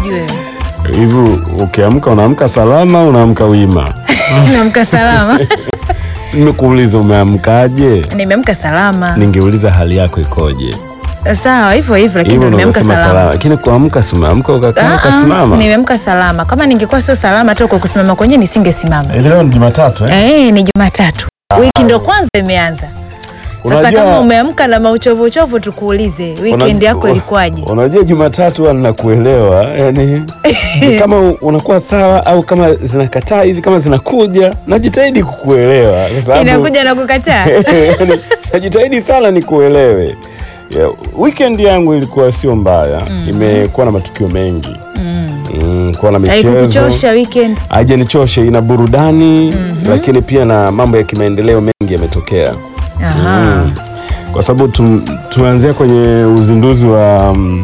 ujue hivi ukiamka unaamka salama unaamka wima naamka salama nimekuuliza umeamkaje nimeamka salama ningeuliza hali yako ikoje sawa hivyo hivyo lakini hivyo nimeamka unavyosema salama salama lakini kuamka si umeamka ukakaa Ah, ah, ukasimama nimeamka salama kama ningekuwa sio salama hata kwa kusimama kwenyewe nisingesimama Eh, leo ni jumatatu eh? Eh, ni Jumatatu. Wiki ndo kwanza imeanza. Sasa Unajua- kama umeamka na mauchovu uchovu, tukuulize weekend Una- yako ilikuwaje? unajua jumatatu huwa ninakuelewa yani ni kama unakuwa sawa au kama zinakataa hivi kama zinakuja najitahidi kukuelewa kwa sababu- Inakuja na kukataa. Yani, najitahidi sana nikuelewe yeah, weekend yangu ilikuwa sio mbaya imekuwa na matukio mengi Mm. mm, kuwa na michezo Haikukuchosha weekend? haijanichoshe ina burudani lakini pia na mambo ya kimaendeleo mengi yametokea Aha. Mm. kwa sababu tum, tumeanzia kwenye uzinduzi wa mm,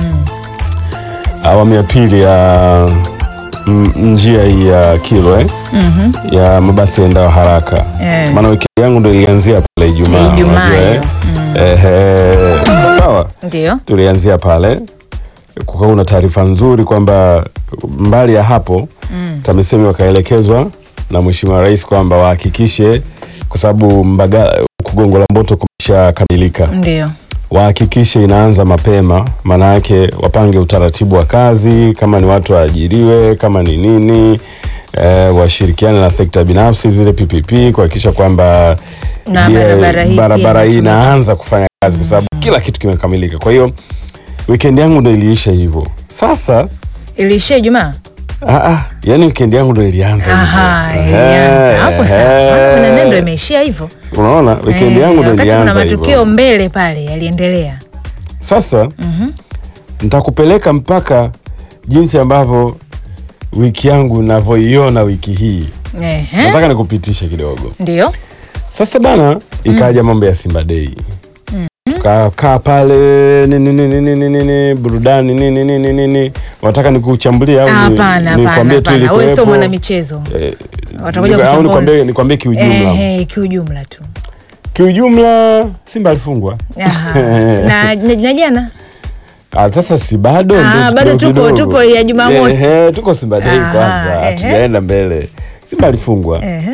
awamu ya pili ya mm, njia hii ya Kilwa eh? Mhm. ya mabasi yaendao haraka Eh. maana wiki yangu ndo ilianzia pale Ijumaa Ijumaa unajua, eh? hiyo. Ehe. sawa Ndio. tulianzia pale kukawa na taarifa nzuri kwamba mbali ya hapo Mm. TAMISEMI wakaelekezwa na Mheshimiwa Rais kwamba wahakikishe kwa sababu Mbagala huku Gongo la Mboto kumeshakamilika, Ndio. wahakikishe inaanza mapema, maana yake wapange utaratibu wa kazi, kama ni watu waajiriwe, kama ni nini eh, washirikiane na sekta binafsi zile PPP kuhakikisha kwamba Na ile barabara hii pia barabara hii inatumika. inaanza kufanya kazi kwa sababu kila kitu kimekamilika. Kwa hiyo weekend yangu ndo iliisha hivyo. Sasa Iliishia Ijumaa? ah, ah, yani weekend yangu ndo ilianza hivyo. Aha, Ehe, ilianza. Hapo sawa. Maana kuna ehe. ndio imeishia hivyo. Unaona weekend Eh, yangu ndo wakati kuna ilianza matukio hivyo. mbele pale yaliendelea. Sasa nitakupeleka mpaka jinsi ambavyo wiki yangu navyoiona wiki hii. Ehe. Nataka nikupitishe kidogo. Ndio. Sasa bana, ikaja mambo ya Simba Day. Tukakaa pale nini nini nini nini burudani nini nini nini. Unataka nikuchambulie au ni- Hapana, hapana, nikwambie tu hapana. Wewe sio ilikuwepo? mwana michezo. Eh, Watakuja niku- au kuchambua. nikwambie nikwambie kiujumla. Ehe, kiujumla tu. Kiujumla Simba alifungwa. Aha. na, na, na jana Ah, sasa si bado Ah, ndio bado kidogo tupo- kidogo. tupo ya Jumamosi. Ehe, tuko Simba Day Ah, kwanza, ehe. hatujaenda mbele. Simba alifungwa Ehe.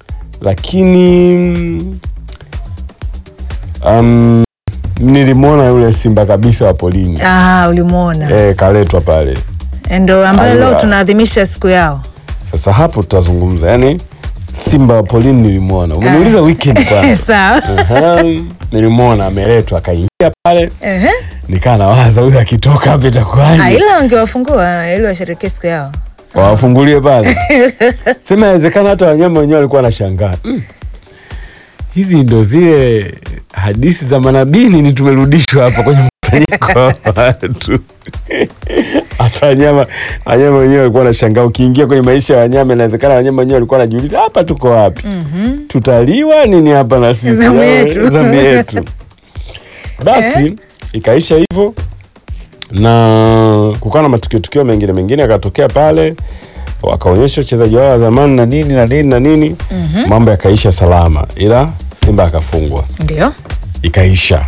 lakini mm, um, nilimwona yule Simba kabisa wa polini Ah, ulimwona eh, kaletwa pale. ndo ambayo Aliwa- leo tunaadhimisha siku yao. Sasa hapo tutazungumza, yani Simba wa polini nilimwona. Umeniuliza weekend kwanza. Sawa. Aha, nilimwona ameletwa akaingia pale, Ehe. nikaa nawaza huyu akitoka hapa Ah, itakuwaje? ila wangewafungua ili washerekee siku yao. wawafungulie pale. Sema inawezekana hata wanyama wenyewe walikuwa wanashangaa mm. Hizi ndo zile hadithi za manabini ni tumerudishwa hapa kwenye mkusanyiko wa watu. Hata wanyama wanyama wenyewe walikuwa wanashangaa. Ukiingia kwenye maisha ya wanyama, inawezekana wanyama wenyewe walikuwa wanajiuliza hapa tuko wapi? Tutaliwa nini hapa na sisi? Zamu Au, yetu. zamu yetu. Basi ikaisha hivyo na kukawa na matukio tukio mengine mengine yakatokea pale, wakaonyesha uchezaji wao wa zamani na nini na nini na nini, mambo yakaisha salama, ila Simba akafungwa, Ndio. ikaisha.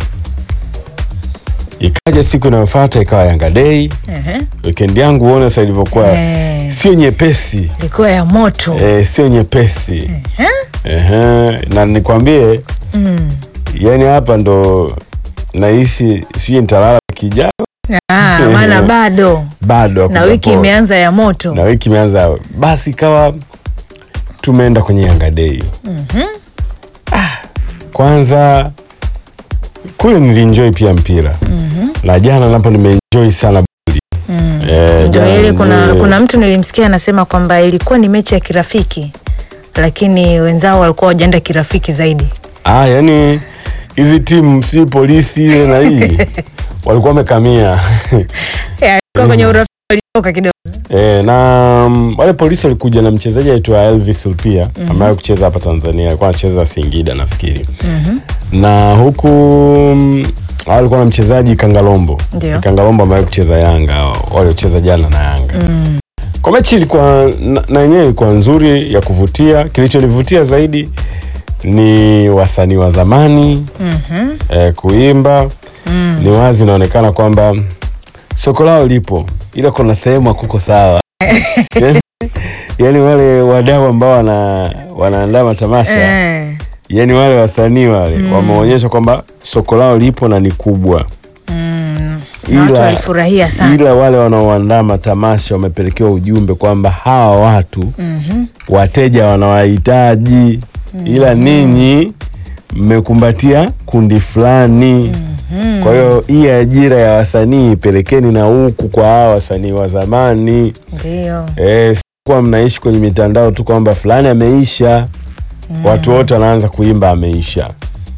Ikaja siku inayofuata ikawa Yanga Day. Ehe. Weekend yangu uone sasa ilivyokuwa Eh. sio nyepesi Ilikuwa ya moto. eh, sio nyepesi Ehe. Ehe, na nikwambie Mm. yani hapa ndo nahisi sijui nitalala wiki ijayo Ah, maana bado bado na hakuja wiki poa. imeanza ya moto. na wiki imeanza basi ikawa tumeenda kwenye Yanga Day ah, kwanza kule nilienjoy pia mpira na jana napo nimeenjoy sana boli Eh, Ndio jana ile kuna, nime- kuna mtu nilimsikia anasema kwamba ilikuwa ni mechi ya kirafiki lakini wenzao walikuwa wajaenda kirafiki zaidi. ah, yani hizi timu sijui polisi ile na hii walikuwa wamekamia Ilikuwa kwenye urafiki walitoka kidogo. E, na mm, wale polisi walikuja na mchezaji aitwa Elvis Lupia ambaye kucheza hapa Tanzania, alikuwa anacheza Singida nafikiri. Na huku mm, alikuwa na mchezaji Kangalombo. Ndio. Kangalombo ambaye kucheza Yanga, waliocheza jana na Yanga. Kwa mechi ilikuwa na- na yenyewe ilikuwa nzuri ya kuvutia. Kilichonivutia zaidi ni wasanii wa zamani eh, kuimba. Ni wazi inaonekana kwamba soko lao lipo ila kuna sehemu hakuko sawa yani, yani wale wadau ambao wana wanaandaa matamasha Eh, yani wale wasanii wale Mm. wameonyesha kwamba soko lao lipo na ni kubwa mm, na watu Ila- walifurahia sana ila wale wanaoandaa matamasha wamepelekewa ujumbe kwamba hawa watu Mhm. wateja wanawahitaji ila ninyi mmekumbatia kundi fulani Mhm. kwa hiyo hii ajira ya wasanii pelekeni na huku kwa hawa wasanii wa zamani ndio Eh, sikuwa mnaishi kwenye mitandao tu kwamba fulani ameisha watu wote wanaanza kuimba ameisha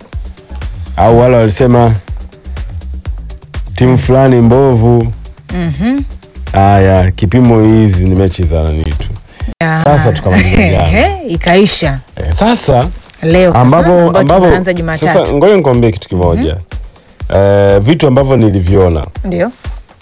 au wale walisema timu fulani mbovu Mhm. haya kipimo hizi ni mechi za nani tu Ya. Sasa tukamaliza jana. Ehe, ikaisha eh, sasa leo sasa, ambapo ambayo ambapo tunaanza sasa Jumatatu ngoja nikwambie kitu kimoja eh, vitu ambavyo niliviona ndio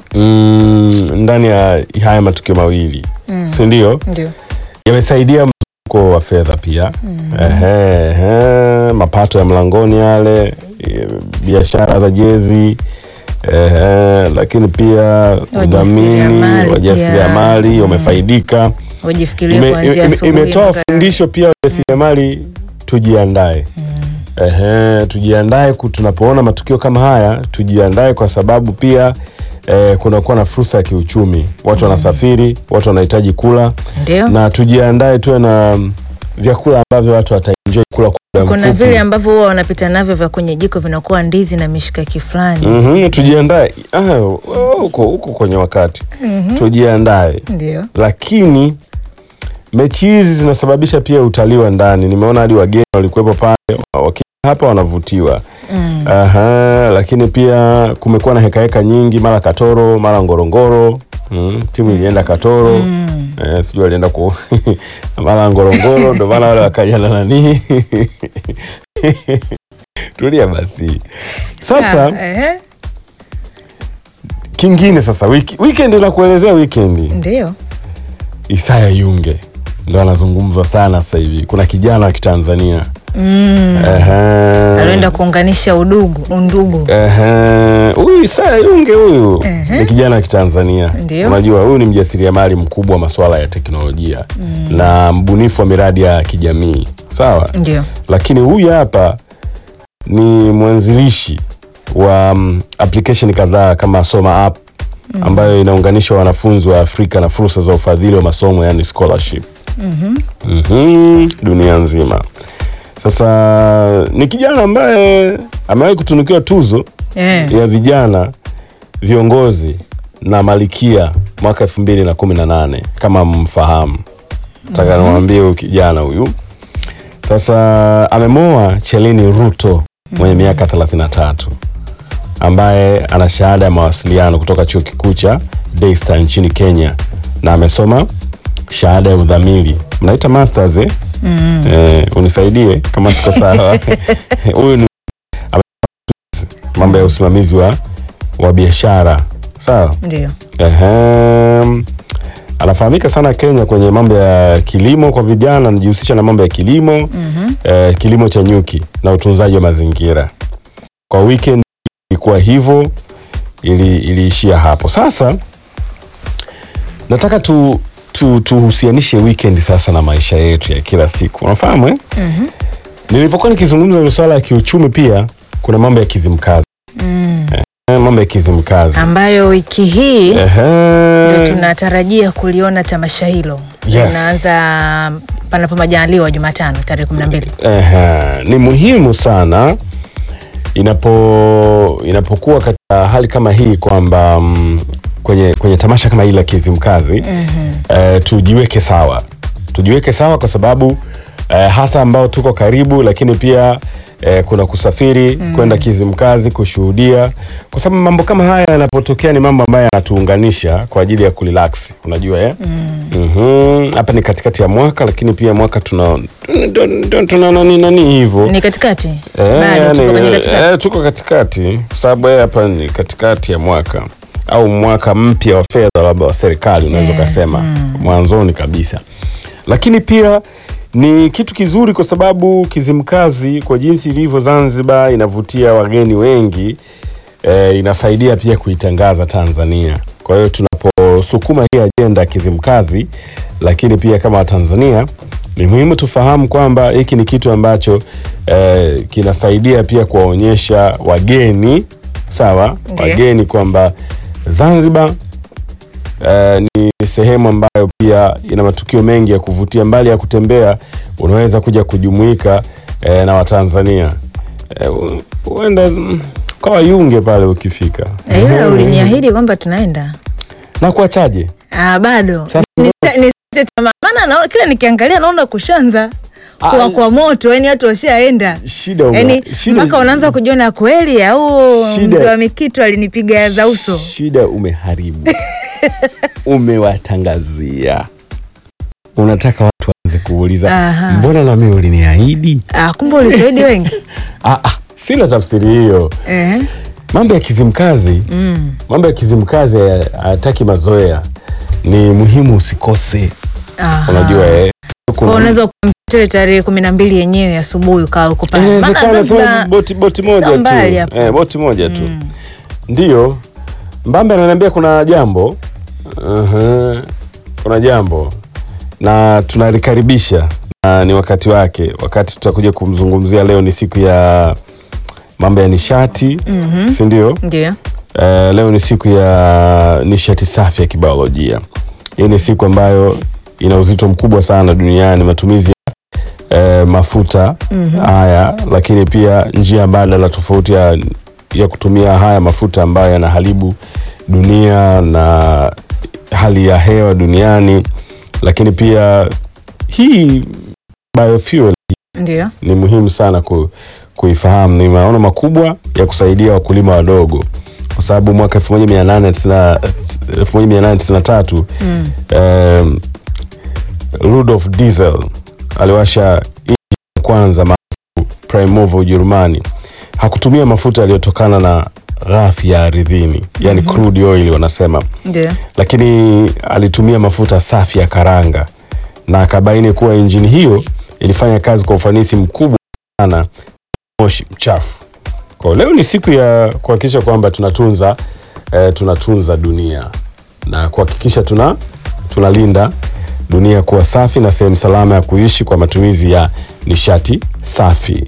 mm, ndani ya haya matukio mawili Mm. si ndio ndio yamesaidia mzunguko wa fedha pia ehe, ehe, mapato ya mlangoni yale e, biashara za jezi ehe, lakini pia udhamini Wajasiriamali wajasiriamali pia. wamefaidika wajifikirie Ime- kuanzia ime- asubuhi imetoa mpaka- fundisho pia wajasiriamali tujiandae Ehe, tujiandae ku- tunapoona matukio kama haya tujiandae kwa sababu pia eh, kunakuwa na fursa ya kiuchumi watu wanasafiri watu wanahitaji kula ndio na tujiandae tuwe na mm, vyakula ambavyo watu wataenjoy kula kwa muda kuna mfupi. vile ambavyo huwa wanapita navyo vya kwenye jiko vinakuwa ndizi na mishikaki fulani Mhm, tujiandae Ah, huko huko kwenye wakati tujiandae ndio lakini mechi hizi zinasababisha pia utalii wa ndani nimeona hadi wageni walikuwepo pale wakija hapa wanavutiwa Mm. Aha, lakini pia kumekuwa na hekaheka nyingi mara katoro mara ngorongoro mm, timu ilienda katoro Mm. Eh, sijui alienda ku mara ngorongoro ndo maana wale wakaja na nani tulia basi sasa Ah, ehe, kingine sasa wiki, weekend nakuelezea weekend ndio Isaya Yunge ndo anazungumzwa sana sasa hivi kuna kijana wa kitanzania Mm. Ehe. alienda kuunganisha udugu undugu Ehe, huyu Isaya Yunge huyu Ehe. ni kijana wa Kitanzania. Ndio. Unajua huyu ni mjasiriamali mkubwa wa masuala ya teknolojia na mbunifu wa miradi ya kijamii, sawa. ndio Lakini huyu hapa ni mwanzilishi wa mm, application kadhaa kama Soma App ambayo inaunganisha wanafunzi wa Afrika na fursa za ufadhili wa masomo yani scholarship Mhm, dunia nzima. Sasa ni kijana ambaye amewahi kutunukiwa tuzo Eh, ya vijana viongozi na Malikia mwaka elfu mbili na kumi na nane kama mfahamu. Nataka niwaambie huyu kijana huyu sasa amemoa Chelini Ruto mwenye miaka 33 ambaye ana shahada ya mawasiliano kutoka chuo kikuu cha Daystar nchini Kenya na amesoma shahada ya udhamili mnaita masters eh? mm. Eh, unisaidie kama siko sawa. Huyu ni ame- mambo ya usimamizi wa, wa biashara sawa. ndio Ehem. Anafahamika sana Kenya kwenye mambo ya kilimo kwa vijana, anajihusisha na mambo ya kilimo Mhm. eh, kilimo cha nyuki na utunzaji wa mazingira. Kwa weekend ilikuwa hivyo, ili iliishia hapo. Sasa nataka tu tu tuhusianishe weekend sasa na maisha yetu ya kila siku, unafahamu eh? Mhm. Nilipokuwa nikizungumza masuala ya kiuchumi, pia kuna mambo ya kizimkazi Mm. eh, mambo ya kizimkazi ambayo wiki hii Ehe. ndio tunatarajia kuliona tamasha hilo Yes. linaanza panapo majaliwa Jumatano tarehe kumi na mbili. Ehe, ni muhimu sana inapo inapokuwa katika hali kama hii kwamba mm, kwenye, kwenye tamasha kama hili la Kizimkazi eh, tujiweke sawa, tujiweke sawa kwa sababu eh, hasa ambao tuko karibu, lakini pia eh, kuna kusafiri kwenda Kizimkazi kushuhudia, kwa sababu mambo kama haya yanapotokea ni mambo ambayo yanatuunganisha kwa ajili ya kurelax, unajua eh? Mhm. Hapa ni katikati ya mwaka, lakini pia mwaka tuna tuna- tuna- tuna nani nani hivyo Ni katikati Eh, bado yani, tupo kwenye katikati. eh, tuko katikati kwa sababu eh, hapa ni katikati ya mwaka au mwaka mpya wa fedha labda wa serikali unaweza Eh, ukasema mwanzoni kabisa, lakini pia ni kitu kizuri kwa sababu Kizimkazi kwa jinsi ilivyo Zanzibar inavutia wageni wengi eh, inasaidia pia kuitangaza Tanzania. Kwa hiyo tunapo tunavyosukuma hii ajenda Kizimkazi, lakini pia kama Watanzania ni muhimu tufahamu kwamba hiki ni kitu ambacho eh, kinasaidia pia kuwaonyesha wageni sawa, Ndiyo. wageni kwamba Zanzibar eh, ni sehemu ambayo pia ina matukio mengi ya kuvutia. Mbali ya kutembea, unaweza kuja kujumuika eh, na Watanzania eh, u- uenda mm, kwa Yunge pale ukifika Eh, ila uliniahidi kwamba tunaenda. na kuachaje Ah, bado Sasa- Nisita- nisite tamaa. maana naona kila nikiangalia naona kushanza Ah, kwa, kwa moto yani watu washaenda shida ume- yani shida- mpaka unaanza kujiona kweli au Shida- mzee wa mikitu alinipiga za uso shida umeharibu umewatangazia unataka watu waanze kuuliza Aha. mbona nami uliniahidi ah, kumbe ulituahidi wengi ah, ah, sina tafsiri hiyo eh. mambo ya kizimkazi mm. mambo ya kizimkazi haya- hayataki mazoea ni muhimu usikose Aha. unajua eh. Kwa hiyo unaweza kumpitile tarehe kumi na mbili yenyewe asubuhi ukawa uko pale Maana inawezekana Zanzibar- sababu boti, boti moja sio tu mbali hapo. eh, boti moja tu Mm. Ndiyo, Mbambe ananiambia kuna jambo uh kuna jambo na tunalikaribisha na ni wakati wake, wakati tutakuja kumzungumzia. Leo ni siku ya mambo ya nishati Mhm. si ndio? ndio Eh, leo ni siku ya nishati safi ya kibiolojia. Hii ni siku ambayo ina uzito mkubwa sana duniani, matumizi ya eh, mafuta haya, lakini pia njia mbadala tofauti ya, ya kutumia haya mafuta ambayo yanaharibu dunia na hali ya hewa duniani, lakini pia hii biofuel ndio ni muhimu sana ku, kuifahamu. Ni maono makubwa ya kusaidia wakulima wadogo, kwa sababu mwaka 1890 1893 mm. um, Rudolf Diesel aliwasha injini ya kwanza maarufu Prime Mover Ujerumani. Hakutumia mafuta yaliyotokana na ghafi ya ardhini, yani crude oil wanasema, ndio lakini alitumia mafuta safi ya karanga na akabaini kuwa injini hiyo ilifanya kazi kwa ufanisi mkubwa sana, moshi mchafu. Kwa leo ni siku ya kuhakikisha kwamba tunatunza eh, tunatunza dunia na kuhakikisha tuna tunalinda dunia kuwa safi na sehemu salama ya kuishi kwa matumizi ya nishati safi.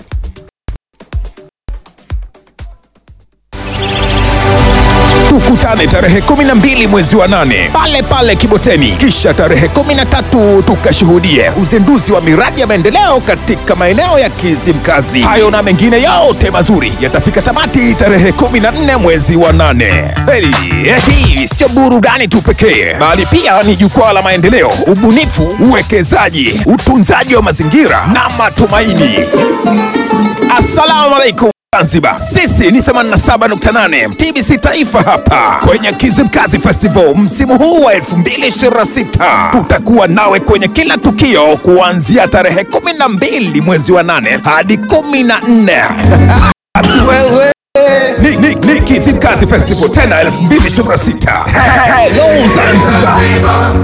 tukutane tarehe 12 mwezi wa nane pale pale Kiboteni, kisha tarehe 13 tukashuhudie uzinduzi wa miradi ya maendeleo katika maeneo ya Kizimkazi. Hayo na mengine yote mazuri yatafika tamati tarehe 14 mwezi wa nane. Heli, hii sio burudani tu pekee, bali pia ni jukwaa la maendeleo, ubunifu, uwekezaji, utunzaji wa mazingira na matumaini. Assalamu alaikum Zanzibar, sisi ni 87.8 TBC Taifa hapa kwenye Kizimkazi Festival msimu huu wa 2026. Tutakuwa nawe kwenye kila tukio kuanzia tarehe 12 mwezi wa 8 hadi 14. Ati wewe ni, ni, ni Kizimkazi Festival tena 2026. Hello Zanzibar.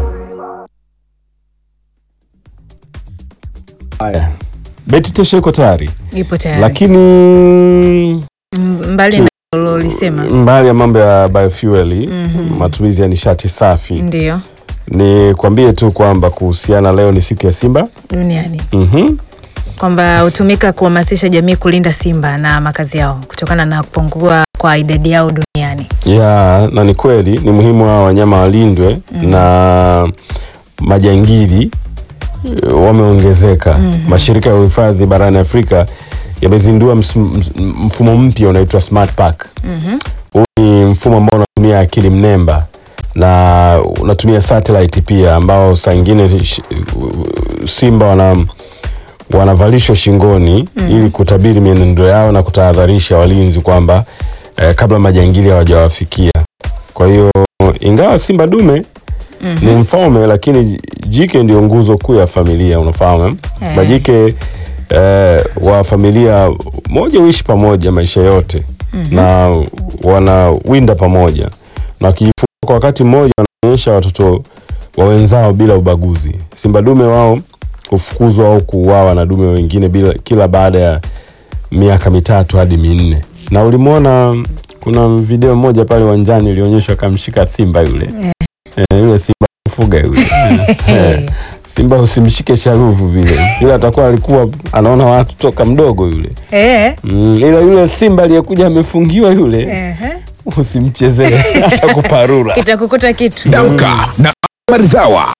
Haya, beti tesha iko tayari, ipo tayari lakini M- mbali na ulolisema mbali ya mambo ya biofuel matumizi ya nishati safi ndio ni kwambie tu kwamba kuhusiana leo ni siku ya simba duniani mm kwamba hutumika kuhamasisha jamii kulinda simba na makazi yao kutokana na kupungua kwa idadi yao duniani ya na ni kweli ni muhimu hawa wanyama walindwe na majangili eh, wameongezeka mashirika ya uhifadhi barani afrika yamezindua ms- ms- mfumo mpya unaitwa smart park huu ni mfumo ambao unatumia akili mnemba na unatumia satellite pia ambao saa ingine sh- simba wana wanavalishwa shingoni ili kutabiri mienendo yao na kutahadharisha walinzi kwamba eh, kabla majangili hawajawafikia. Kwa hiyo ingawa simba dume ni mfalme, lakini jike ndio nguzo kuu ya familia, unafahamu eh? Eh. Majike eh, wa familia moja huishi pamoja maisha yote na wanawinda pamoja na wakijifunga kwa wakati mmoja wanaonyesha watoto wa wenzao bila ubaguzi. Simba dume wao hufukuzwa au kuuawa na dume wengine bila, kila baada ya miaka mitatu hadi minne. Na ulimwona kuna video moja pale uwanjani ilionyeshwa akamshika simba yule kumfuga yule Eh, simba usimshike sharuvu vile yule atakuwa alikuwa anaona watu toka mdogo yule Eh, mm, ila yule simba aliyekuja amefungiwa yule ehe. usimchezee hata kuparura kitakukuta kitu Damka na Maridhawa